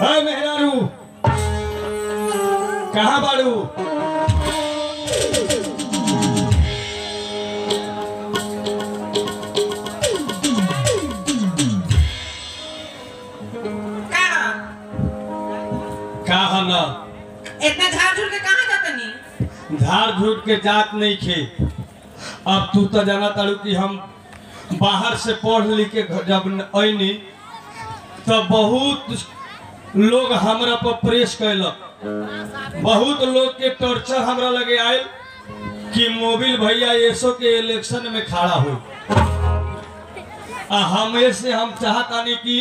है मेहरारू कहाँ बाड़ू का कहा न इतना झाड़ झूड़ के कहाँ जातनी धार झूठ के जात नहीं खे अब तू तो जाना तारू कि हम बाहर से पढ़ लिख के घर जब अनी तो बहुत लोग हमरा पर प्रेस कैलक बहुत लोग के टॉर्चर हमरा लगे आयल कि मोबिल भैया एसो के इलेक्शन में खड़ा हो आ हमें से हम चाहतानी कि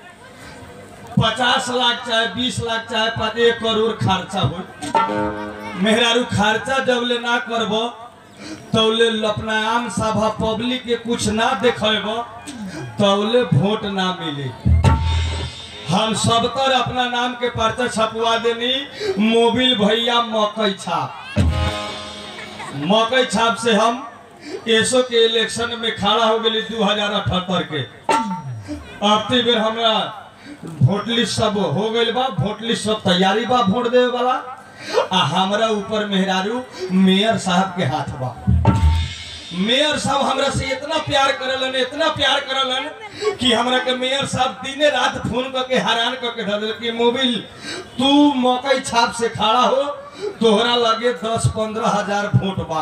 पचास लाख चाहे बीस लाख चाहे पाँच एक करोड़ खर्चा हो मेहरारू खर्चा जब ले ना करब तौले अपना आम सभा पब्लिक के कुछ ना देखेब तौले वोट ना मिले हम सब तर अपना नाम के पर्चा छपवा देनी मोबिल भैया मकई छाप मकई छाप से हम एसो के इलेक्शन में खड़ा हो गई दू हजार अठहत्तर के अब ते बेर हमरा वोट लिस्ट सब हो गइल बा वोट लिस्ट सब तैयारी बा वोट देवे वाला आ हमरा ऊपर मेहरारू मेयर साहब के हाथ बा मेयर साहब हमरा से इतना प्यार करलन इतना प्यार करलन कि हमरा के मेयर साहब दिने रात फोन करके हैरान करके धर दिल कि मोबिल तू मकई छाप से खड़ा हो तोहरा लगे दस पंद्रह हजार वोट बा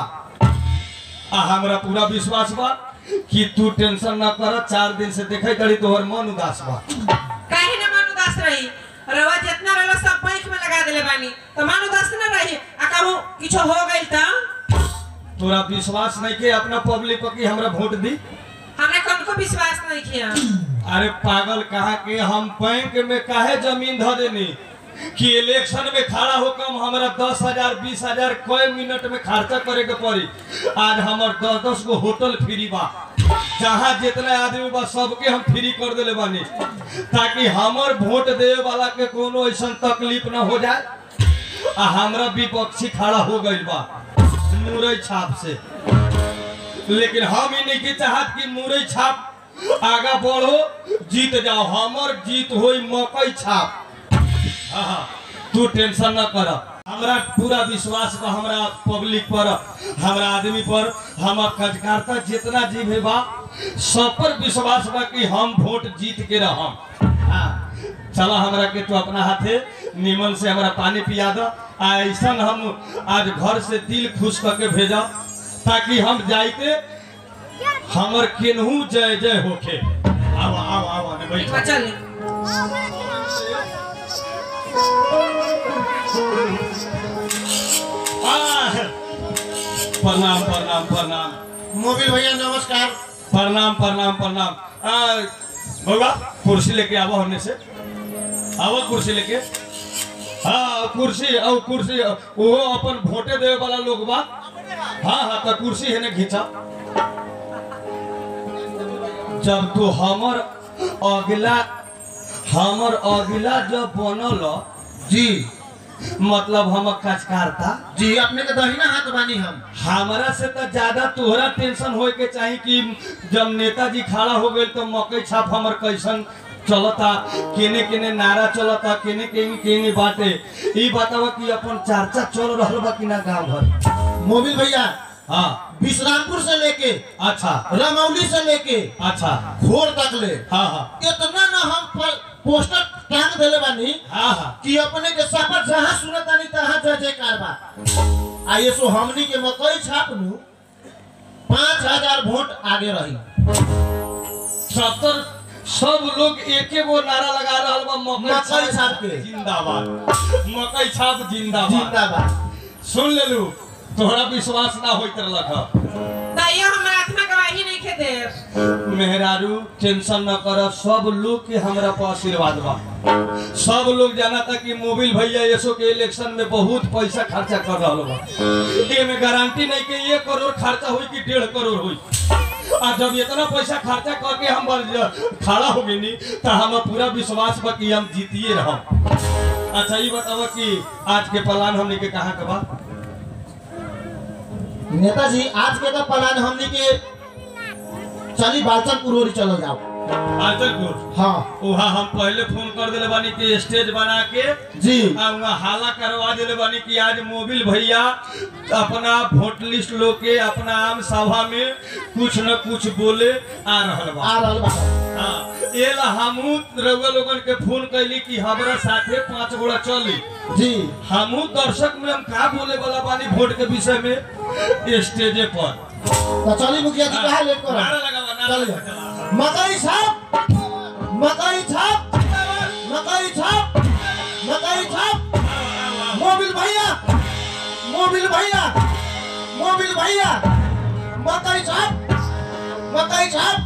आ हमरा पूरा विश्वास बा कि तू टेंशन ना कर चार दिन से देखे करी तोहर मन उदास बा काहे ना मन उदास रही रवा जितना रहलो सब बैंक में लगा देले बानी तो मन उदास ना रही आ कहूँ किछो हो गइल त तोरा विश्वास नहीं के अपना पब्लिक पर कि हमरा वोट दी हमरा कौन को विश्वास नहीं किया अरे पागल कहा के हम बैंक में काहे जमीन धो देनी कि इलेक्शन में खड़ा होकर हमरा दस हजार बीस हजार कई मिनट में खर्चा करे के पड़ी आज हमर दस दस गो होटल फ्री बा जहाँ जितना आदमी बा सबके हम फ्री कर देले बानी ताकि हमर वोट देवे वाला के कोनो ऐसा तकलीफ ना हो जाए आ हमरा विपक्षी खड़ा हो गइल बा मुरई छाप से लेकिन हम ही नहीं के चाहत कि मुरई छाप आगा बढ़ो जीत जाओ हमर जीत होई मकई छाप हाँ, हाँ, तू टेंशन न कर हमरा पूरा विश्वास बा हमरा पब्लिक पर हमरा आदमी पर हमर कार्यकर्ता जितना जीव है बा सब पर विश्वास बा कि हम वोट जीत के रहम हाँ, चला हमरा के तू अपना हाथे निमन से हमरा पानी पिया दो आ ऐसा हम आज घर से दिल खुश करके भेजा ताकि हम जाइते हमर केनहू जय जय होखे आवा आवा आवा ने बैठ चल आह! प्रणाम प्रणाम प्रणाम मोबिल भैया नमस्कार प्रणाम प्रणाम प्रणाम आ, बउआ कुर्सी लेके आवा होने से आवा कुर्सी लेके हाँ कुर्सी और कुर्सी वो अपन वोटे देवे वाला लोग बा हाँ हाँ तो कुर्सी है ना खींचा जब तू हमर अगला हमर अगला जब बनल जी मतलब हम कचकारता जी अपने के दहिना हाथ बानी हम हमारा से तो ज्यादा तोहरा टेंशन होए के चाही कि जब नेताजी खड़ा हो गए तो मकई छाप हमर कैसन चलता केने केने नारा चलता केने केने केने बाटे ई बतावा कि अपन चर्चा चल रहल बा कि ना गांव भर मोबिल भैया हाँ विश्रामपुर से लेके अच्छा रमौली से लेके अच्छा घोर तक ले हाँ हाँ इतना ना हम प- पोस्टर टांग देले बानी हाँ हाँ कि अपने के सफर जहाँ सुनत आनी तहाँ जय जयकार बा आ ये सो हमनी के मकई छाप नु पाँच हजार वोट आगे रही सत्तर सब लोग एके गो नारा लगा रहल बा मकई मकई छाप के। जिंदाबाद मकई छाप जिंदाबाद जिंदाबाद सुन लेलू तोहरा विश्वास ना होइत रहलक ह। दैया हमरा आत्मा गवाही नहीं खे दे मेहरारू टेंशन न कर सब लोग के हमरा पर आशीर्वाद बा सब लोग जाना था कि मोबिल भैया यसो के इलेक्शन में बहुत पैसा खर्चा कर रहा बा एमे गारंटी नहीं कि एक करोड़ खर्चा हुई कि डेढ़ करोड़ हुई आ जब इतना पैसा खर्चा करके हम बन- खड़ा हो गई तो हम पूरा विश्वास बा कि हम जीतिए रहम अच्छा ये बतावा कि आज के प्लान हमने के कहाँ के बा नेताजी आज के तो प्लान हमनी के चली बालचन पुरोरी चलो जाओ आंचलपुर हाँ वहाँ हम पहले फोन कर दिले बानी कि स्टेज बना के जी आ वहाँ हाला करवा दिले बानी कि आज मोबिल भैया अपना वोट लिस्ट लो के अपना आम सभा में कुछ न कुछ बोले आ रहल बा आ रहल बा हाँ, ये ला हमू रउआ लोगन के फोन कैली कि हमरा साथे पांच गोड़ा चली जी हमू दर्शक में हम का बोले वाला बानी वोट के विषय में स्टेजे पर तो चली मुखिया जी कहा लेट करो नारा लगावा नारा चलिए लगावा। मकई छाप मकई छाप मकई छाप मकई छाप मोबिल भैया मोबिल भैया मोबिल भैया मकई छाप मकई छाप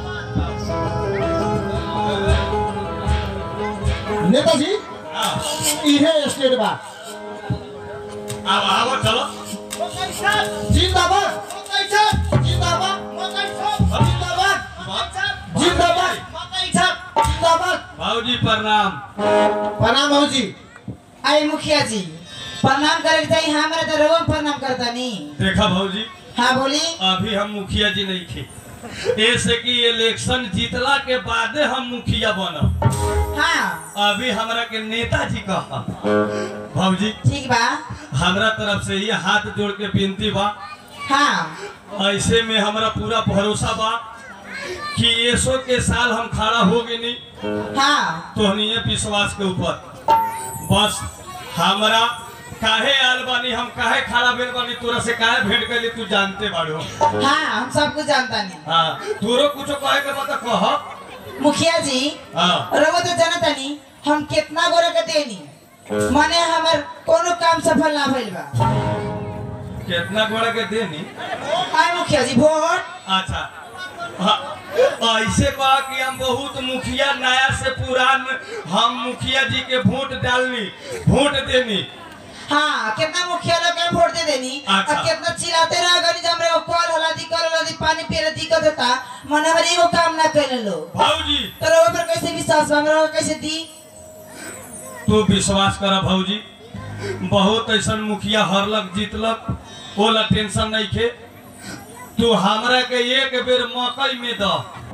नेताजी हाँ, इहे स्टेट बा आवा आवा चलो मकई छाप जिंदाबाद मकई छाप जिंदाबाद मकई छाप जिंदाबाद जिंदाबाद मकई छाप जिंदाबाद भाऊजी प्रणाम प्रणाम भाऊजी आई मुखिया जी प्रणाम करे के चाहिए हमारे तो रोम प्रणाम करता नहीं देखा भाऊजी हाँ बोली अभी हम मुखिया जी नहीं थे ऐसे कि इलेक्शन जीतला के बादे हम मुखिया बनब हाँ अभी हमरा के नेताजी कहा भाऊजी ठीक बा हमरा तरफ से ये हाथ जोड़ के विनती बा हाँ ऐसे में हमरा पूरा भरोसा बा कि ऐसो के साल हम खड़ा हो गए नहीं हाँ तोहनीय विश्वास के ऊपर बस हमरा काहे आल बानी हम काहे खड़ा भेल बानी तोरा से काहे भेंट कैली तू जानते बाड़ो हाँ हम सब कुछ जानता नहीं हाँ तोरो कुछो कहे के बता कह मुखिया जी हाँ रवो तो जानता नहीं हम कितना गोरे के देनी माने हमार कोनो काम सफल ना भइल बा कितना गोड़ा के देनी आई मुखिया जी वोट अच्छा हाँ, ऐसे बा कि हम बहुत मुखिया नया से पुरान हम मुखिया जी के वोट डालनी वोट देनी हाँ कितना मुखिया लोग के वोट दे देनी अच्छा। और कितना चिल्लाते रह गनी जब रे कॉल होला दी कर होला दी पानी पिए दिक्कत होता माने हमारे एगो काम ना कैले लोग भाऊजी तो रवो पर कैसे विश्वास बा हमरा कैसे दी तू विश्वास कर भाऊजी बहुत ऐसा मुखिया हरलक जीतलक ओला टेंशन नहीं खे तू हमरा के एक बेर मकई में द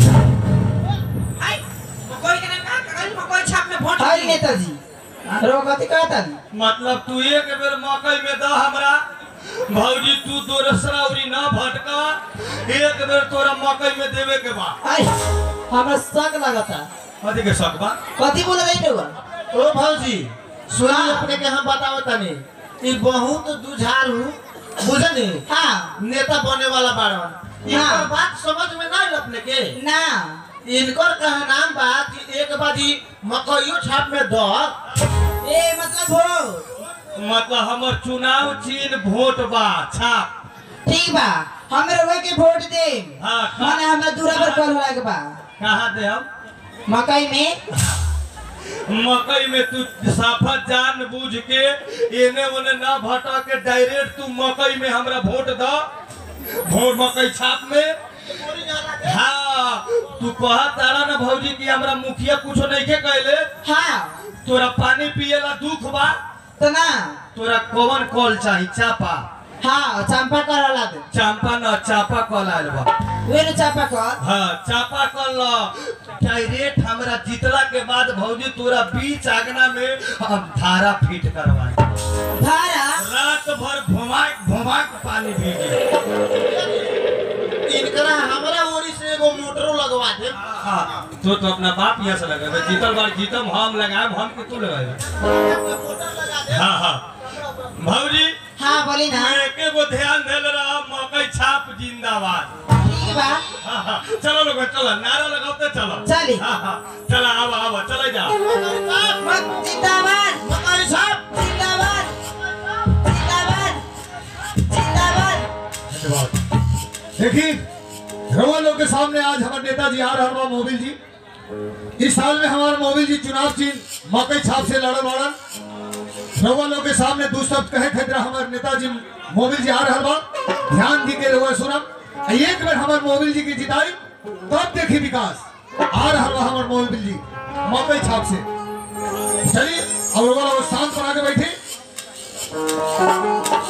आई मकोई के नाम का कल मकोई छाप में वोट हाय दी। नेताजी रवो कथी कहता मतलब तू एक बेर मकई में द हमरा भौजी तू दोसरा उरी ना भटका एक बेर तोरा मकई में देवे के बा आई हमरा शक लगता कथी के शक बा कथी बोल रही रहुआ ओ भाऊजी सुनी हाँ। अपने के हम बताओ तनी ई बहुत दुझारू बुझनी हाँ नेता बने वाला बाड़न हाँ। इनकर बात समझ में ना आइल अपने के ना इनकर कहा नाम बा कि एक बाजी मकइयो छाप में द ए मतलब वोट मतलब हमर चुनाव चिन्ह वोट बा छाप ठीक बा हम रहुआ के वोट दे हाँ, हाँ। माने हमरा दूरा पर कॉल होला के बा कहाँ दे हम मकई में मकई में तू साफा जान बूझ के एने ओने ना भटक के डायरेक्ट तू मकई में हमरा वोट द वोट मकई छाप में हाँ तू कहा तारा ना भौजी कि हमरा मुखिया कुछो नहीं के कहले हाँ तोरा पानी पिएला दुख बा तो ना तोरा कौन कॉल चाही चापा हाँ चंपा कर होला दे चांपा न चापा कॉल आयल बा वे नु चंपा कर हाँ चापा कल डायरेक्ट हमरा जीतला के बाद भौजी तोरा बीच आगना में हम धारा फिट करवाए भाड़ा रात भर घुमाक घुमाक पानी पीजिए इनकरा हमरा ओरी से एगो मोटरो लगवा दे हाँ तो तो अपना बाप यहाँ से लगाए जीतल बार जीतम हम लगाए हम कि तू लगाए मोटर लगा दे हाँ हाँ भौजी हाँ बोली ना एके गो ध्यान देले रहा मकई छाप जिंदाबाद ठीक बा हाँ हाँ चलो लोग चलो नारा लगाते चलो चली। हाँ हाँ चलो आवा आवा चले जा मत जिंदाबाद मकई छाप जिंदाबाद जिंदाबाद जिंदाबाद देखिए रवा लोग के सामने आज हमारे नेताजी आ रहा हमारा मोबिल जी इस साल में हमारा मोबिल जी चुनाव चिन्ह मकई छाप से लड़े लड़न रवा लोग के सामने दो शब्द कहे खतरा हमारे नेताजी मोबिल जी आ रहा बा ध्यान दी के रवा सुनम आ एक बार हमारे मोबिल जी की जिताई तब देखी विकास आ रहा बा हमारे मोबिल जी मकई छाप से चलिए अब रवा लोग शांत बना के बैठे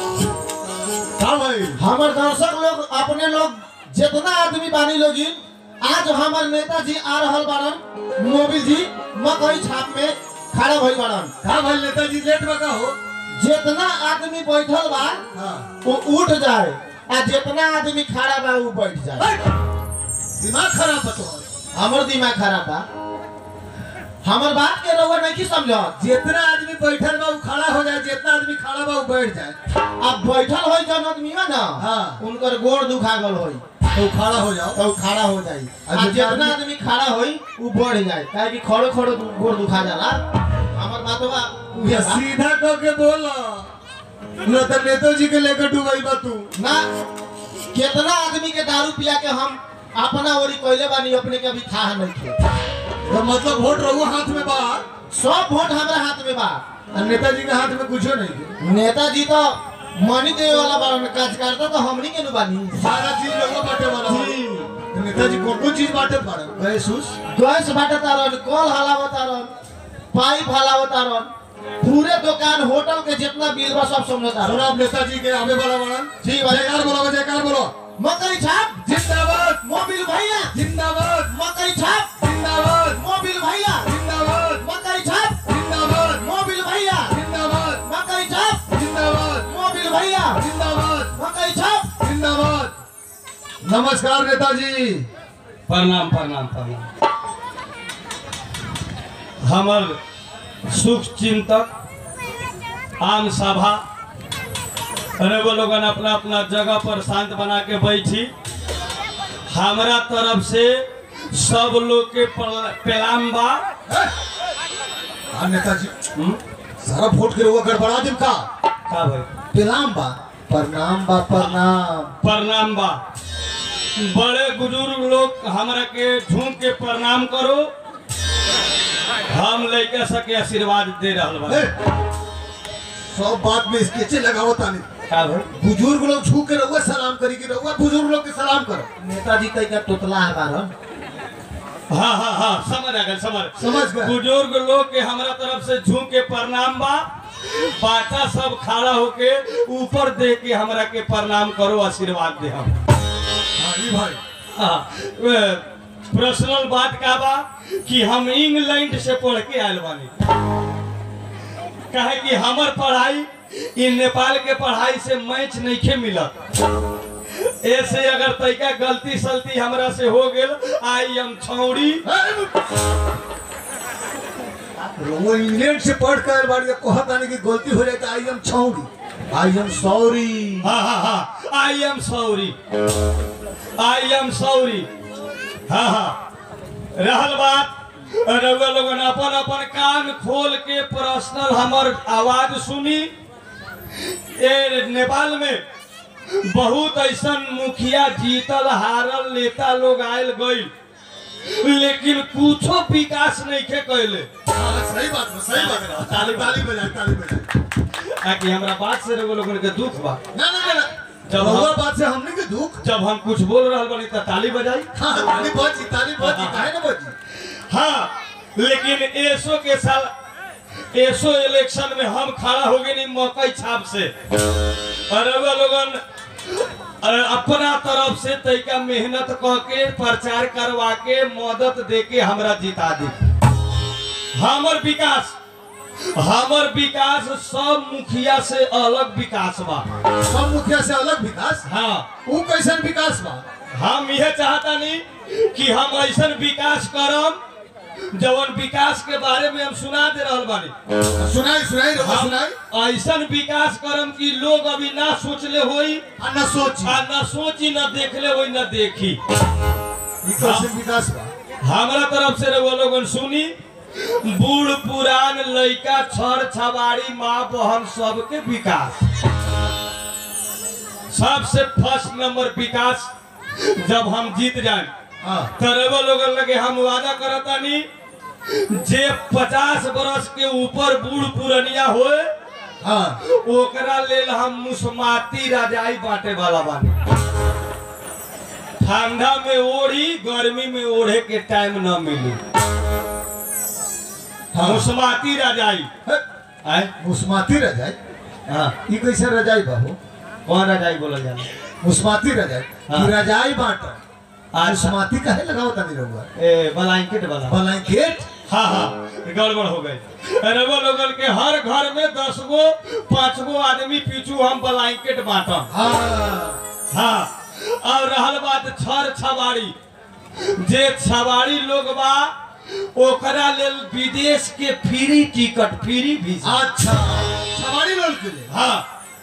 हाँ भाई हमर दर्शक लोग अपने लोग जितना आदमी बानी लोगिन आज हमार नेताजी आ रहल बारन मोबिल जी मकई छाप में खड़ा भइल बारन का भाई नेताजी लेट में का हो जितना आदमी बैठल बा हाँ वो उठ जाए आ जितना आदमी खड़ा बा वो बैठ जाए हट! दिमाग खराब बतो हमर दिमाग खराब बा हमर बात के रउआ नहीं समझत जितना आदमी बैठल बा उ खड़ा हो जाए जितना आदमी खड़ा बा उ बैठ जाए अब बैठल होई जन आदमी बा ना हाँ। उनकर गोड़ दुखा गल होई तो खड़ा हो जाओ तो उ खड़ा हो जाई आ आ जितना जितना आदमी- आदमी खड़ा होई वो बढ़ जाए काहे कि खड़े खड़े गोड़ दुखा जाला हमर बात बा उहे ये बा। सीधा कह के बोला न तो नेताजी के लेकर डूबाई बा तू ना कितना आदमी के दारू पिया के हम अपना ओरी कोइले बानी अपने के अभी था नहीं थे तो मतलब वोट रहू हाथ में बा सब वोट हमारा हाथ में बा और नेताजी के हाथ में कुछो नहीं है। नेताजी तो मनी देवे वाला बारन कार्यकर्ता तो हमनी के नु बानी सारा चीज लोगों बांटे वाला बा। जी। तो नेताजी कौन कौन चीज बांटे पड़े महसूस गैस बाटतारन कल हलावतारन पाइप हलावतारन पूरे दुकान होटल के जितना बिल बा सब समझतारन सुना अब नेताजी के आवे वाला बड़ा ठीक बा। जयकार बोलो जयकार बोलो मकई छाप जिंदाबाद मोबिल भैया जिंदाबाद मकई छाप जिंदाबाद मोबिल भैया जिंदाबाद मकई छाप जिंदाबाद मोबिल भैया जिंदाबाद मकई छाप जिंदाबाद मोबिल भैया जिंदाबाद मकई छाप जिंदाबाद नमस्कार नेताजी प्रणाम प्रणाम प्रणाम हमर सुख चिंतक आम सभा रघु लोगन अपना अपना जगह पर शांत बना के बैठी हमरा तरफ से सब लोग के प्रला- प्रणाम बा हाँ नेताजी हम्म? सारा वोट के रुआ गड़बड़ा दिम का का भाई प्रणाम बा प्रणाम बा प्रणाम प्रणाम बा बड़े बुजुर्ग लोग हमरा के झूम के प्रणाम करो हम लड़का सके आशीर्वाद दे रहल बा ए, सब बात में स्केचे लगाओ तानी का भाई बुजुर्ग लोग छू के रहुआ सलाम करी कि रहुआ बुजुर्ग लोग के सलाम करो नेताजी कई का तोतला है बारन हाँ हाँ हाँ समझ आ गए समझ समझ गए। बुजुर्ग लोग के हमरा तरफ से झूम के प्रणाम बा बाटा सब खड़ा होके ऊपर दे के हमरा के प्रणाम करो आशीर्वाद दे हम हाँ जी भाई हाँ, वे, पर्सनल बात का बा कि हम इंग्लैंड से पढ़ के आयल बानी कहे कि हमर पढ़ाई इ नेपाल के पढ़ाई से मैच नहीं खे मिलत ऐसे अगर तैका गलती सलती हमरा से हो गेल आई एम छौड़ी वो इंग्लैंड से पढ़ कर बाड़ी कहत आने की गलती हो जाए तो आई एम छौड़ी आई एम सॉरी हाँ हाँ हाँ I am sorry I am sorry हाँ हाँ रहल बात रउआ लोगन अपन अपन कान खोल के पर्सनल हमर आवाज सुनी ए नेपाल में बहुत ऐसन मुखिया जीतल हारल नेता लोग आयल गइल लेकिन कुछो विकास नहीं के कैले सही बात है सही बात है ताली ताली बजाए ताली बजाए आकि हमरा बात से रउआ लोगन के दुख बा ना ना ना, ना जब जब हम- बात से हमने के दुख जब हम कुछ बोल रहल बानी त ताली बजाई हाँ ताली बजी ताली बजी काहे ना बजी हाँ लेकिन एसो के साल एसो इलेक्शन में हम खड़ा हो गए नहीं मकई छाप से और रउआ लोगन अ, अपना तरफ से तैका मेहनत क के प्रचार करवा के मदद दे के हमरा जिता दी हमर विकास हमर विकास सब मुखिया से अलग विकास बा सब मुखिया से अलग विकास हाँ वो कैसन विकास बा हम यह चाहता नहीं कि हम ऐसा विकास करम जवन विकास के बारे में हम सुना दे रहल बानी सुनाई सुनाई रहो हम सुनाई ऐसा विकास करम कि लोग अभी ना सोचले होई आ न सोची आ ना सोची ना देखले होई ना देखी ये कैसन विकास बा हमारा तरफ से रउआ लोगन सुनी बूढ़ पुरान लइका छर छबाड़ी माँ बहन सबके विकास सबसे फर्स्ट नंबर विकास जब हम जीत जाए हाँ तरवा लोगन लगे हम वादा करतानी जे पचास बरस के ऊपर बूढ़ पुरनिया होए हाँ ओकरा लेल हम मुसमाती रजाई बांटे वाला बानी ठंडा में ओढ़ी गर्मी में ओढ़े के टाइम न मिली हाँ। मुसमाती रजाई है, आय मुस्माती रजाई हाँ ये कैसे रजाई बाबू कौन रजाई बोला जाला मुस्माती रजाई हाँ। ये रजाई बांटो आज समाधि काहे लगाओ तानी रहुआ ए ब्लैंकेट वाला ब्लैंकेट हाँ हाँ गड़बड़ हो गई रउआ लोगन के हर घर में दस गो पाँच गो आदमी पीछू हम ब्लैंकेट बांटम हाँ हाँ और रहल बात छर छबाड़ी जे छबाड़ी लोग बा ओकरा लेल विदेश के फ्री टिकट फ्री वीजा अच्छा सवारी लोग के लिए हाँ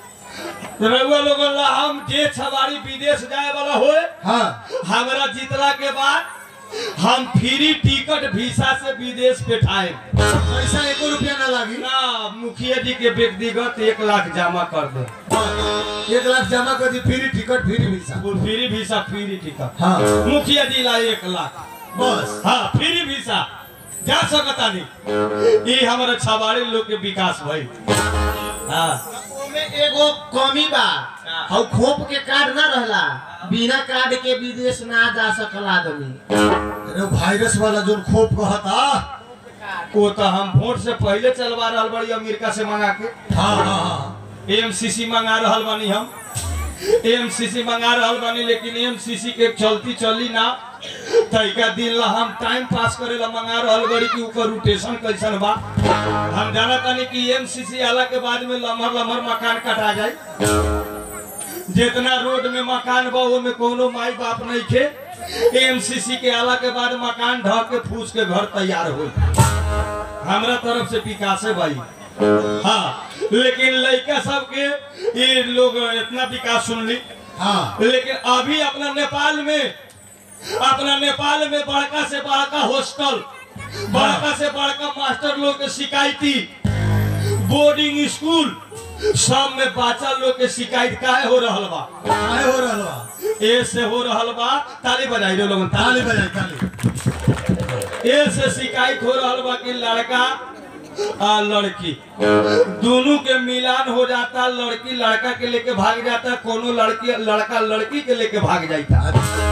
रउआ लोगन ला हम जे छबाड़ी विदेश जाए वाला होए हाँ हमरा जीतला के बाद हम फ्री टिकट वीसा से विदेश बैठाए पैसा एको रुपया ना लागी ना मुखिया जी के व्यक्तिगत एक लाख जमा कर दे एक लाख जमा कर दी free ticket free visa free visa free ticket हाँ मुखिया जी ला एक लाख बस हाँ फ्री वीसा जा सकता नहीं ये हमारे छबाड़ी लोग के विकास भाई हाँ ओमे एगो कमी बा हौ खोप के कार्ड ना रहला बिना कार्ड के विदेश ना जा सकला आदमी अरे वायरस वाला जो खोप कहता वो तो हम वोट से पहले चलवा रहा बड़ी अमेरिका से मंगा के हाँ हाँ हाँ एमसीसी मंगा रहल बानी हम एमसीसी मंगा रहल बानी लेकिन एमसीसी के चलती चली ना तैका दिन ला हम टाइम पास करे ला मंगा रहल बड़ी कि ओकर रोटेशन कैसन बा हम जाना तानी कि एमसीसी आला के बाद में लमहर लमहर मकान कटा जाए जितना रोड में मकान बा वो में कोनो माई बाप नहीं खे एमसीसी के आला के बाद मकान ढह के फूस के घर तैयार हो हमरा तरफ से विकास है भाई हाँ लेकिन लड़का सबके ये लोग इतना विकास सुन ली हाँ लेकिन अभी अपना नेपाल में अपना नेपाल में बड़का से बड़का हॉस्टल बड़का से बड़का मास्टर लोग के शिकायती बोर्डिंग स्कूल सब में बच्चा लोग के शिकायत काहे हो रहल बा आए हो रहल बा ए से हो रहल बा ताली बजाई रे लोगन ताली ताली बजाई ताली ए से शिकायत हो रहल बा कि लड़का आ लड़की दोनों के मिलान हो जाता लड़की लड़का के लेके भाग जाता कोनो लड़की लड़का लड़की के लेके भाग जाता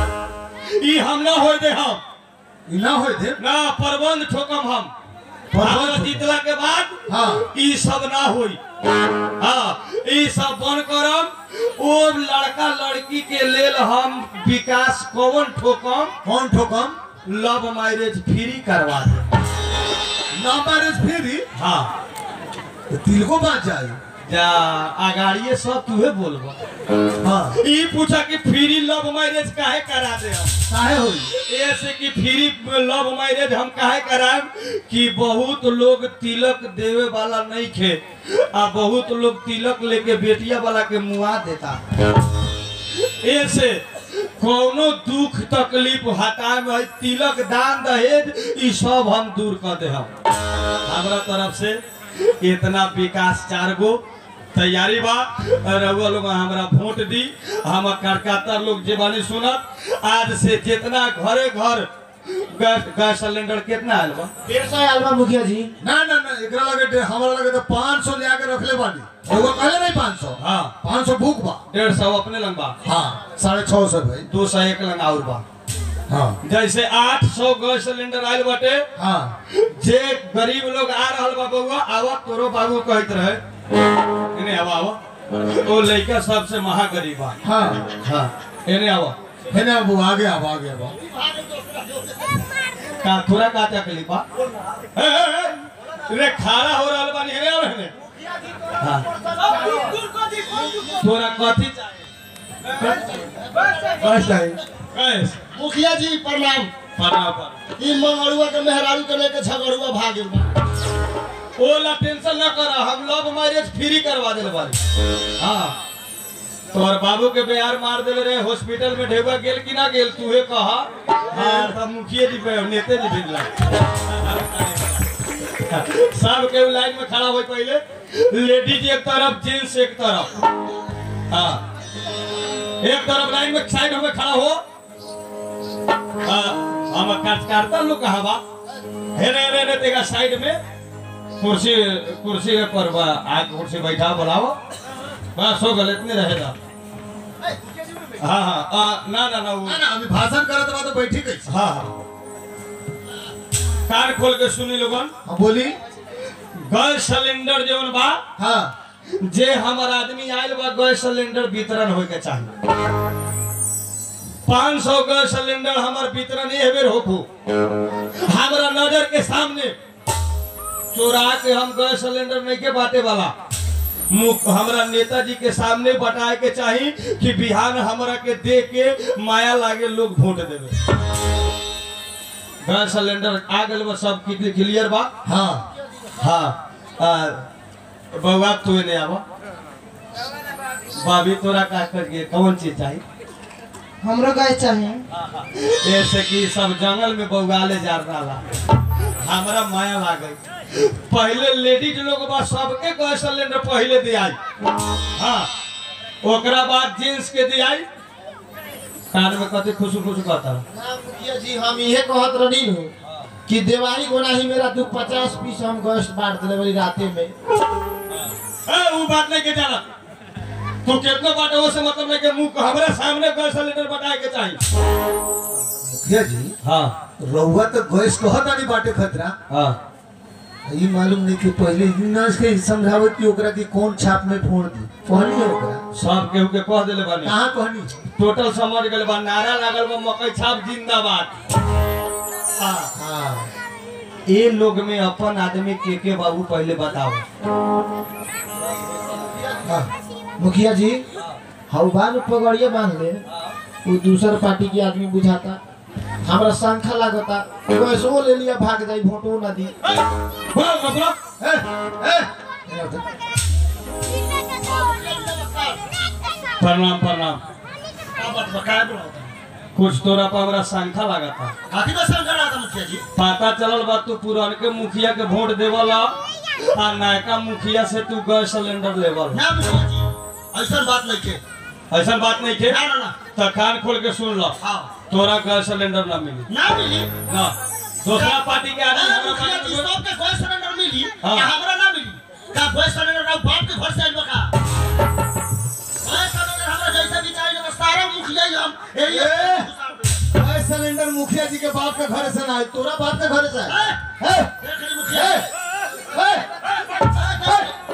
ई हम ना होए दे हम ई ना होए थे ना प्रबंध ठोकम हम प्रबंध हमरा ठोकम। जीतला के बाद हाँ। ई सब ना होई हाँ ई सब बन करम ओ लड़का लड़की के लेल हम विकास कौन ठोकम कौन ठोकम लव मैरिज फ्री करवा दे ना मैरिज फ्री हाँ तो तिल को बात जाए जा अगाड़िए सब तुहे बोलबो हाँ ई पूछा कि फ्री लव मैरिज काहे करा दे हम काहे होई ऐसे कि फ्री लव मैरिज हम काहे कराएम कि बहुत लोग तिलक देवे वाला नहीं खे आ बहुत लोग तिलक लेके बेटिया वाला के मुआ देता ऐसे कोनो दुख तकलीफ हटा में है, तिलक दान दहेज ई सब हम दूर कर दे हम हमरा तरफ से इतना विकास चार गो तैयारी बा रउआ लोग हमरा वोट दी हम करकाता लोग जे बानी सुनत आज से जितना घरे घर गैस गैस सिलेंडर कितना आयल बा डेढ़ सौ आयल बा मुखिया जी ना ना ना एकरा लगे डे- हमरा लगे तो 500 ले आके रखले बानी एगो कहले नहीं 500 हाँ 500 भूख बा डेढ़ सौ अपने लंग बा हाँ साढ़े छह सौ भाई दो सौ एक लंग और बा हाँ जैसे आठ सौ गैस सिलेंडर आयल बाटे हाँ जे गरीब लोग आ रहल बा बउआ आवा तोरो बाबू कहत रहे इने आवा आवा ओ लइका सबसे महागरीब बा हाँ हाँ इने आवा है ना वो आगे अब आगे अब का थोड़ा का तकलीफ बा ए, ए, ए, रे खारा हो रहल बानी हेरे और हेरे हाँ तोरा कथी चाहिए बस टाइम कैस मुखिया जी प्रणाम पढ़ा पर ई मंगरुआ के मेहरारू के लेके झगड़ुआ भागिल बा ओला टेंशन न कर हम लव मैरिज फ्री करवा देले बारी हाँ तोहर बाबू के बिहार मार देले रहे हॉस्पिटल में ढेबा गेल कि ना गेल तूहे कहा हाँ तब मुखिया जी पे नेते जी भेजला सब के लाइन में खड़ा हो पहले लेडीज एक तरफ जेंट्स एक तरफ हाँ एक तरफ लाइन में साइड में खड़ा हो हाँ, हम कार्यकर्ता लोग कहा बा हेरे हेरे हेरे तेगा साइड में कुर्सी कुर्सी पर बा आग कुर्सी बैठा बुलाओ बस हो गल इतने रहेगा हाँ हाँ आ, ना ना ना वो ना ना अभी भाषण करत बा तो बैठी कैसे हाँ हाँ कान खोल के सुनी लोगन हाँ बोली गैस सिलेंडर जौन बा हाँ जे हमर आदमी आयल बा गैस सिलेंडर वितरण होय के चाहिए पाँच सौ गैस सिलेंडर हमार वितरण ये बेर होखू हमारा नजर के सामने चोरा के हम गैस सिलेंडर नहीं के बाटे वाला मुख हमरा नेताजी के सामने बताए के चाही कि बिहान हमरा के दे के माया लागे लोग वोट देवे गैस सिलेंडर आ गए बा सब क्लियर बा हाँ हाँ आ, बउआ तू नहीं आवा भाभी तोरा का करिए कौन चीज चाहिए हमरो गाय चाहिए ऐसे कि सब जंगल में बउगाले जा रहा हमरा माया लागे पहले लेडीज लोग बा सबके गैस सिलेंडर पहले दियाई हाँ ओकरा बाद जेंट्स के दियाई कान में कते खुशू खुशू कहता ना मुखिया जी हम इहे कहत रही नु कि देवारी गोना ही मेरा दू पचास पीस हम गोश्त बांट दिले बड़ी राते में ए वो बात नहीं के जाना तू कितना बात वो से मतलब नहीं के मुंह को हमारे सामने गैस सिलेंडर बताए के चाहिए मुखिया जी हाँ रहुआ तो गैस कहता नहीं बाटे खतरा हाँ ये मालूम नहीं कि पहले यूनास के समझावत कि ओकरा की कौन छाप में फोड़ दी कहनी है ओकरा सब केहू के कह दिले बानी कहाँ कहनी टोटल समझ गए बा नारा लागल बा मकई छाप जिंदाबाद हाँ हाँ ये लोग में अपन आदमी के के बाबू पहले बताओ हाँ। मुखिया जी हौबान पगड़िए बांध ले वो दूसर पार्टी के आदमी बुझाता हमरा शंखा लागता पैसो ले लिया भाग जाई वोटो ना दी बोलो ना, बोलो ए, ए, प्रणाम प्रणाम कुछ तोरा पर हमरा शंखा लगा था काफी का शंखा लागता मुखिया जी पता चलल बा तू पुरान के मुखिया के वोट देवला आ नयका मुखिया से तू गैस सिलेंडर लेवल ना मुखिया जी ऐसा बात नहीं के ऐसा बात नहीं थे ना ना ना तो कान खोल के सुन लो हाँ तोरा गैस सिलेंडर ना मिली ना मिली ना दूसरा पार्टी के आदमी ना, हमरा मुखिया पार्टी जी में- सबके गैस सिलेंडर मिली हाँ। या हमरा ना मिली का गैस सिलेंडर ना बाप के घर से आइल बका गैस सिलेंडर हमरा जैसा भी चाहिए तो सारा मुखिया ही हम ए ए! ये गैस सिलेंडर मुखिया जी के बाप के घर से ना आए तोरा बाप के घर से आए ए, ए, देख ली मुखिया ए, जी। ए,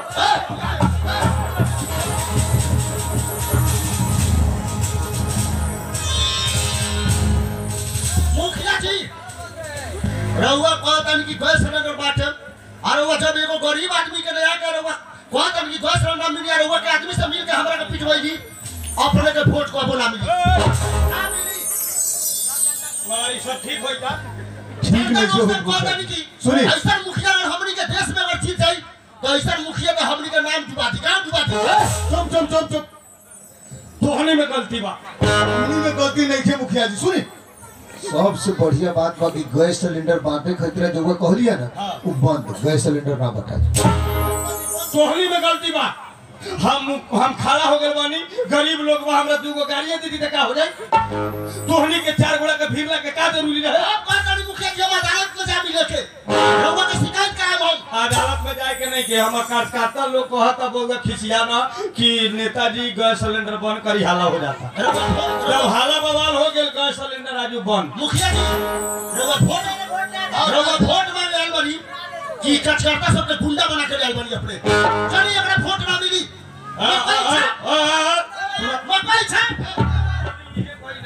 मुखिया जी रहुआ कहतन कि गैस सिलेंडर बाटे और वो जब एगो गरीब आदमी के नया के रहुआ कहतन कि गैस सिलेंडर मिली और रहुआ के आदमी से मिल के हमरा के पिटवाई दी अपने के वोट को बोला मिली ना मिली हमारी सब ठीक होई का ठीक नहीं जो ऐसा कहतन कि सुनी। ऐसा मुखिया अगर हमनी के देश में अगर जीत जाई तो ऐसा मुखिया के हमनी के नाम डुबा दी का डुबा दी चुप चुप चुप चुप तोहनी में गलती बा हमनी में गलती नहीं थे मुखिया जी सुनी सबसे बढ़िया बात बा कि गैस सिलेंडर बांटे खतरा जो वो कहलिया ना वो बंद गैस सिलेंडर ना बता तोहनी में गलती बा हम हम खड़ा हो गए बानी गरीब लोग बा हमरा दूगो गाड़ियां दे दी त का हो जाई तोहनी के चार गोड़ा के भीड़ के का जरूरी रहे अब कहतन मुखिया जी हम अदालत में जा मिले के रहुआ के शिकायत कराए हम अदालत में जाए के नहीं के हम कार्यकर्ता लोग कहता बोल खिसिया ना कि नेताजी गैस सिलेंडर बंद करी हाला हो जाता रहुआ जब हाला बवाल हो गेल गैस सिलेंडर आजू बंद मुखिया जी रउआ वोट रउआ वोट मांगे आइल बनी कि कचकर्ता सबके गुंडा बना के आइल बनी अपने चली एकरा वोट ना मिली आ, आ, आ, आ, आ, मकई छा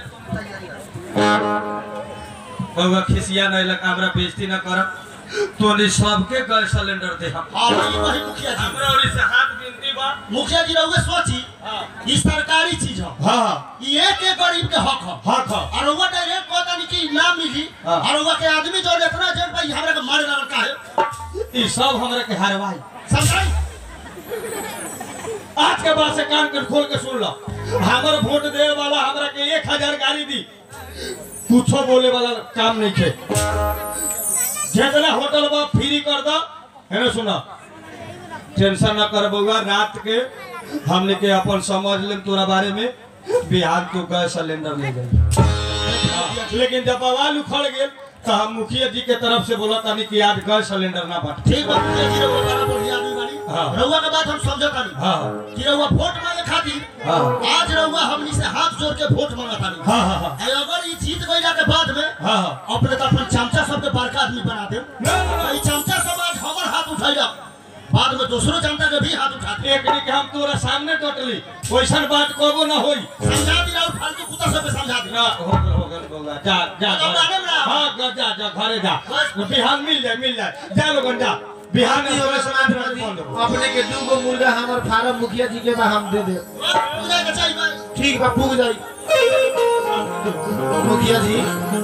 बउआ खिसिया नहीं लगा हमरा बेइज्जती ना करब तोनी सबके गैस सिलेंडर दे हम हां वही वही मुखिया जी हमरा ओरी से हाथ बिनती बा मुखिया जी रउआ सोची हाँ ई सरकारी चीज ह हाँ ई एक एक गरीब के हक ह हाँ खा और रउआ डायरेक्ट कहता नहीं कि ना मिली हाँ। और रउआ के आदमी जो इतना जेल भाई हमरा के मारे लगल काहे ई सब हमरा के हरवाई समझाई आज के बाद से कान के खोल के सुन लो हमर वोट दे वाला हमरा के एक हजार गाड़ी दी कुछो बोले वाला काम नहीं थे जितना होटल बा फ्री कर दो है ना सुना टेंशन ना कर बउआ रात के हमने के अपन समझ लेम तोरा बारे में बिहार तो गैस सिलेंडर ले गई लेकिन जब बवाल उखड़ गेल तो हम मुखिया जी के तरफ से बोला तानी कि आज गैस सिलेंडर ना बांट ठीक बा मुखिया जी रउआ बड़ा बढ़िया आदमी बानी हाँ। रउआ के बात हम समझता नहीं हाँ कि रउआ वोट मांगे खातिर हाँ आज रउआ हमनी से हाथ जोड़ के वोट मांगता नहीं हाँ हाँ हाँ अरे अगर ई जीत गइला के बाद में हाँ हाँ अपने तो अपन चमचा सबके बड़का आदमी बना दे ना, ना, ना। ई चमचा सब आज हमर हाथ उठैला बाद में दूसरो चमचा के भी हाथ उठा दे एक दिन के हम तोरा सामने टोटली वैसन बात कबो ना होई समझा दी और फालतू कुत्ता सब पे समझा दे ना हो गल हो गल बउआ जा जा अब घरे। आगे में रहो। हाँ जा जा जा घरे जा बिहान मिल जाए मिल जाए जा लोगन जा बिहान में हमरा समाज समाज में बंद हो अपने के दू गो मुर्गा हमर फार्म मुखिया जी के बा हम दे दे पूजा के चाहिए बस। ठीक बा पूग जाई मुखिया जी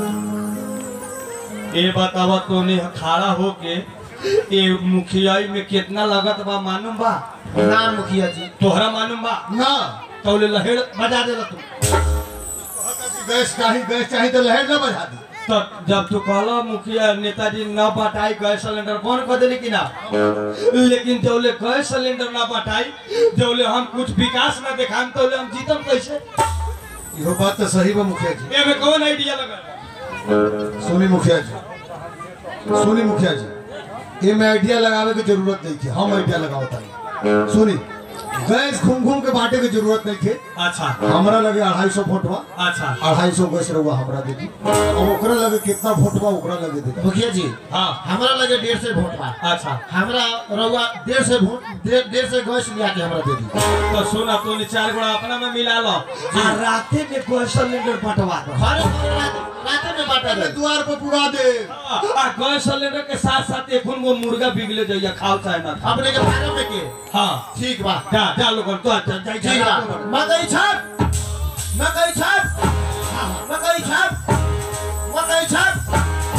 ये बतावा तोने खड़ा होके ये मुखियाई में कितना लागत बा मालूम बा ना मुखिया जी तोहरा मालूम बा ना तौले लहेड़ बजा देला तू गैस चाही गैस चाही तो लहर ना बजा दी तो जब तू कहला मुखिया नेताजी न बटाई गैस सिलेंडर कौन कह देली कि ना लेकिन जौले गैस सिलेंडर न बटाई जौले हम कुछ विकास न दिखाम तौले हम जीतम कैसे इहो बात तो सही बा मुखिया जी एमे कौन आइडिया लगा सुनी मुखिया जी सुनी मुखिया जी ये में आइडिया लगावे की जरूरत नहीं थी हम आइडिया लगावता नहीं सुनी गैस घूम घूम के बांटे की जरूरत नहीं थी अच्छा हमरा लगे अढ़ाई सौ फुटवा अच्छा अढ़ाई सौ गैस रहुआ हमरा दे दी और ओकरा लगे कितना फुटवा ओकरा लगे दे दी मुखिया जी हाँ हमरा लगे डेढ़ से वोट बा अच्छा हमरा रउआ डेढ़ से वोट डेढ़ डेढ़ से गैस लिया के हमरा दे दी तो सुना तूने चार गोड़ा अपना में मिला लो आ राते में गैस सिलेंडर बंटवा दो घरे रात रात में बांटा दे द्वार पर पुरा दे आ गैस सिलेंडर के साथ साथ एक वो मुर्गा बिगले जाइए खाओ चाहे ना खाओ अपने के फार्म में के हाँ ठीक बा जा जा लोगन तो जा जा ठीक बा मकई छाप मकई छाप मकई छाप मकई छाप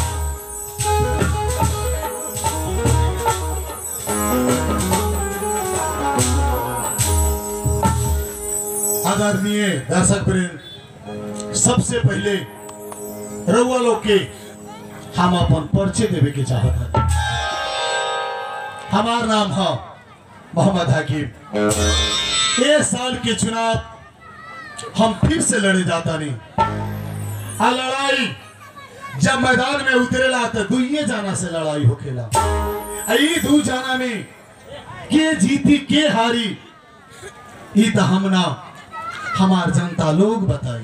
आदरणीय दर्शक प्रेम सबसे पहले रउआ लोग के हम अपन परिचय देवे के चाहत है हमार नाम है मोहम्मद हकीम इस साल के चुनाव हम फिर से लड़े जाता नहीं आ लड़ाई जब मैदान में उतरेला तो दुइये जाना से लड़ाई होखेला आ ई दू जाना में के जीती के हारी ई तो हमना हमार जनता लोग बताई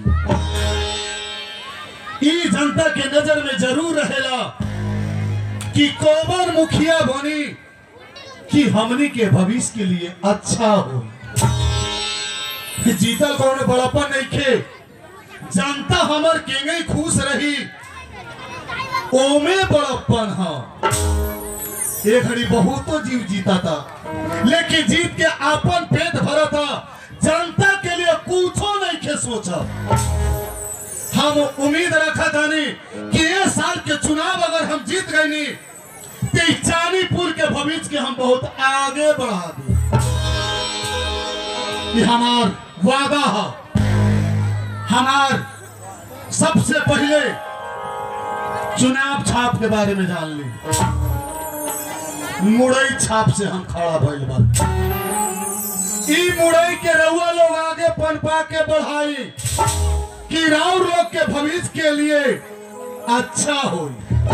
ई जनता के नजर में जरूर रहेला कि कौन मुखिया बनी कि हमनी के भविष्य के लिए अच्छा हो कि जीतल कौन बड़ापन नहीं खे जनता हमर केंगे खुश रही ओमे बड़प्पन हा एक घड़ी बहुतो जीव जीता था लेकिन जीत के आपन पेट भरा था जनता के लिए कुछो नहीं खे सोचा हम उम्मीद रखा था नहीं कि ये साल के चुनाव अगर हम जीत गए नहीं तो इस चानीपुर के भविष्य के हम बहुत आगे बढ़ा दे ये हमार वादा है हमार सबसे पहले चुनाव छाप के बारे में जान ली मुड़ई छाप से हम खड़ा भइल बा ई मुड़ई के रउआ लोग आगे पनपा के बढ़ाई कि राउर लोग के भविष्य के लिए अच्छा हो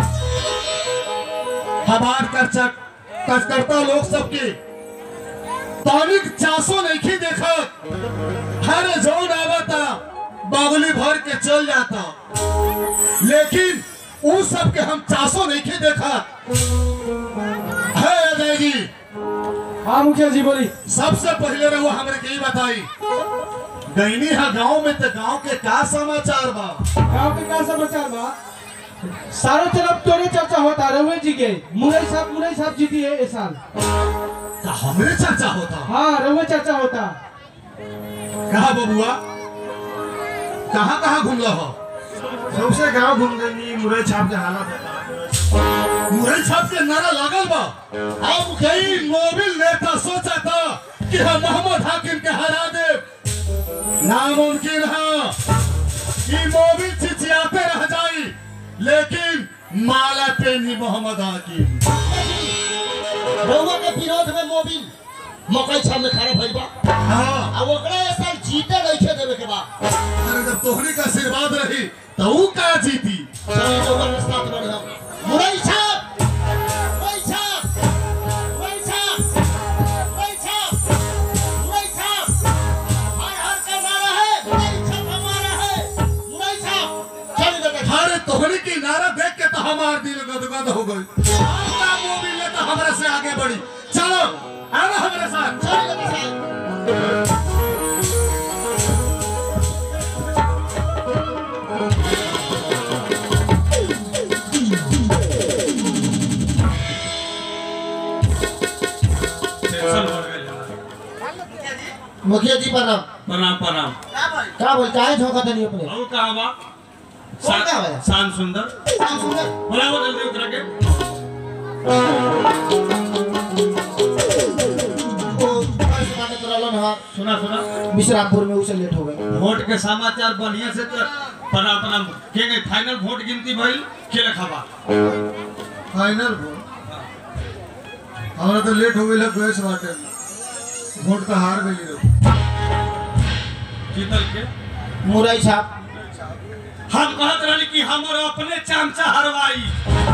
हमार कर्चा कार्यकर्ता लोग सबके तनिक चासो नहीं देखा हर जौन आवता बागुली भर के चल जाता लेकिन उन सब के हम चासो नहीं देखा है अजय जी हाँ मुखिया जी बोली सबसे पहले रहो हमरे के ही बताई गईनी है गांव में तो गांव के का समाचार बा गाँव के का समाचार बा सारो तरफ तोरे चर्चा होता रघुवीर जी के मुरई साहब मुरई साहब जीती है इस साल का हमरे चर्चा होता हाँ रघुवीर चर्चा होता कहा बबुआ कहाँ कहाँ घूमला हो सबसे गांव घूम गई मुरई छाप के हालत है मुरई छाप के नारा लागल बा अब कई मोबिल नेता सोचा था कि हम मोहम्मद हाकिम के हरा दे नामुमकिन है कि मोबिल चिचियाते रह जाई लेकिन माला पे नहीं मोहम्मद हाकिम रउआ के विरोध में मोबिल मकई छाप में खड़ा भइल बा हाँ आ ओकरा ए साल जीते नइखे देवे के बा अरे जब तोहरी का आशीर्वाद रही तो ऊ का जीती चलिए रउआ के साथ बढ़े हम मुरई छाप मुरई छाप मुरई छाप मुरई छाप मुरई छाप हर हर का नारा है मुरई छाप हमारा है मुरई छाप चलिए बेटा अरे तोहरी की नारा देख के तो हमार दिल गदगद हो गई आपका मोबिल ने तो हमारे से आगे बढ़ी चलो आना हमारे साथ चलिए बेटा टेंशन हो गई मुखिया जी प्रणाम प्रणाम प्रणाम का बोल काहे झोंका तनी अपने और कहाँ बा कौन कहाँ बा? शान सुंदर शाम सुंदर बुलाओ जल्दी उतरा के वो कैसे बात करलन हां सुना सुना विश्रामपुर में उसे लेट हो गए वोट के समाचार बढ़िया से तो प्रणाम प्रणाम के गई फाइनल वोट गिनती भइल के लिखाबा फाइनल वोट हमारा तो लेट हो गई गैस बाटे वोट तो हार गई रहो जीतल के मुरई छाप हम कहत रहली कि हमर अपने चमचा हरवाई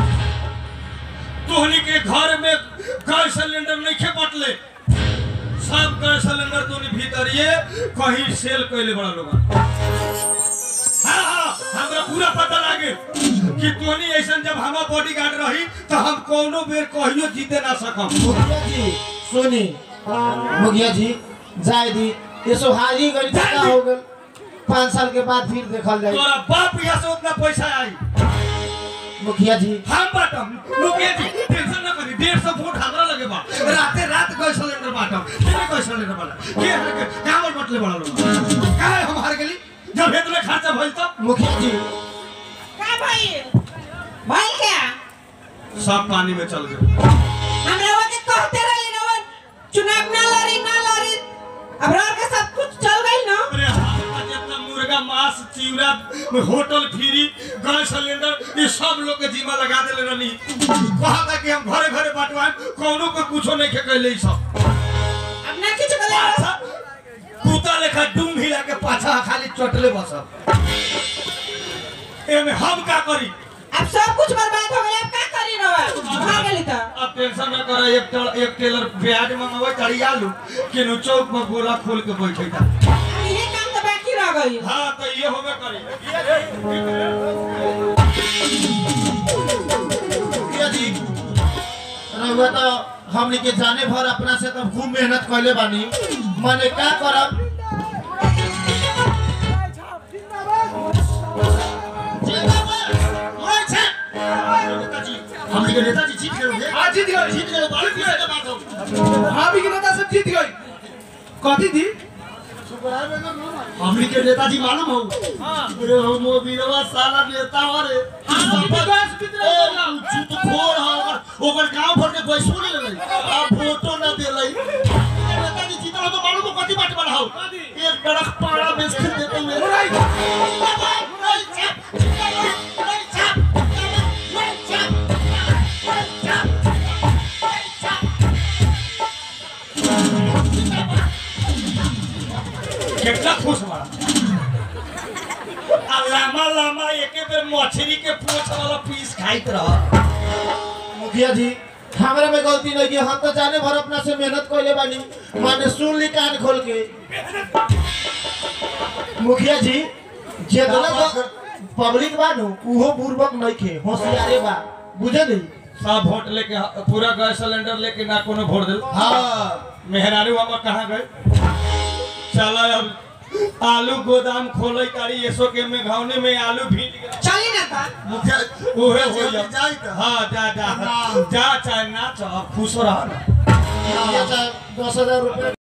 तोहनी के घर में गैस सिलेंडर नहीं खे बटले सब गैस सिलेंडर तोनी भीतरिए कहीं सेल कैले बड़ा लोग हाँ हाँ हमरा पूरा पता लागे कि तोहनी ऐसन जब हमार बॉडीगार्ड रही तो हम कोनो बेर कहियो जीते ना सकम मुखिया जी सुनी मुखिया जी जाय दी ये सो हारी गई का हो गए पाँच साल के बाद फिर देखल जाए तोरा बाप यहाँ से उतना पैसा आई मुखिया जी हम बाटम मुकेश जी टेंशन ना करी डेढ़ सौ वोट हमरा लगे बा राते रात गैस सिलेंडर बाटम केने गैस सिलेंडर वाला के हर के कामल बटले बड़ा लोग काहे हम हार गेली जब हेतले खर्चा भइल तो मुखिया जी का भइल भइल क्या सब पानी में चल गए हम रवा के कहते रही रवन चुनाव ना लड़ी ना लड़ी अब रवा के सब कुछ चल गई ना अरे हाथ का जितना मुर्गा मांस चिवड़ा होटल फ्री गैस सिलेंडर ये सब लोग के जीमा लगा देले रहनी कहा था कि हम घरे घरे बांटवाए कोनो को कुछो नहीं खे कैले ई सब अब ना कुछ कर पाछा कुत्ता लेखा डूम हिला के पाछा खाली चटले बसब एमे हम का करी अब सब कुछ बर्बाद हो गया अब का करी रवा भाग गेली त अब टेंशन न कर एक टेलर एक टेलर प्याज मंगवे तड़ी आलू किनु चौक पर बोरा खोल के बैठे था अब ये काम तो बाकी रह गई हां तो ये होबे करी मुखिया जी रहुआ तो हमनी के जाने भर अपना से तो खूब मेहनत कैले बानी माने का करब हमनी के नेताजी जीत गए हाँ, जीत गए। जीत गए बड़ी खुशी के बात हो हाँ भी नेता सब जीत गई कथी थी हमनी के नेताजी मालूम हो अरे हम वो वीरवा साला नेता हरे चुप खोर हो ओकर ओकर गांव भर के बैसो नहीं ले आ फोटो ना देलै नेताजी जीतल हो तो मालूम हो कथी बात बना हो एक डरक पाड़ा बेच के देते हुए मुरई। मुरई छाप, मुरई छाप, मुरई छाप, मुरई छाप, मुरई छाप। कितना खुश बा आ लामा लामा एके बेर मछली के पूंछ वाला पीस खाइत रह मुखिया जी हमरा में गलती नहीं की हम तो जाने भर अपना से मेहनत कैले बानी माने सुन ली कान खोल के मुखिया जी जेतना पब्लिक बानू उहो बुर्बक नहीं खे होशियारे बा बुझे नहीं सब वोट लेके पूरा गैस सिलेंडर लेके ना कोनो वोट दिल हाँ मेहरारू हम कहाँ गए चला अब आलू गोदाम खोले तारी एसो के में घावने में आलू भीज गए चली ना ता मुखिया ओहे हो जा जाई त हाँ जा जा जा चाहे ना चाह खुश रह ना मुखिया साहब दस हजार रुपये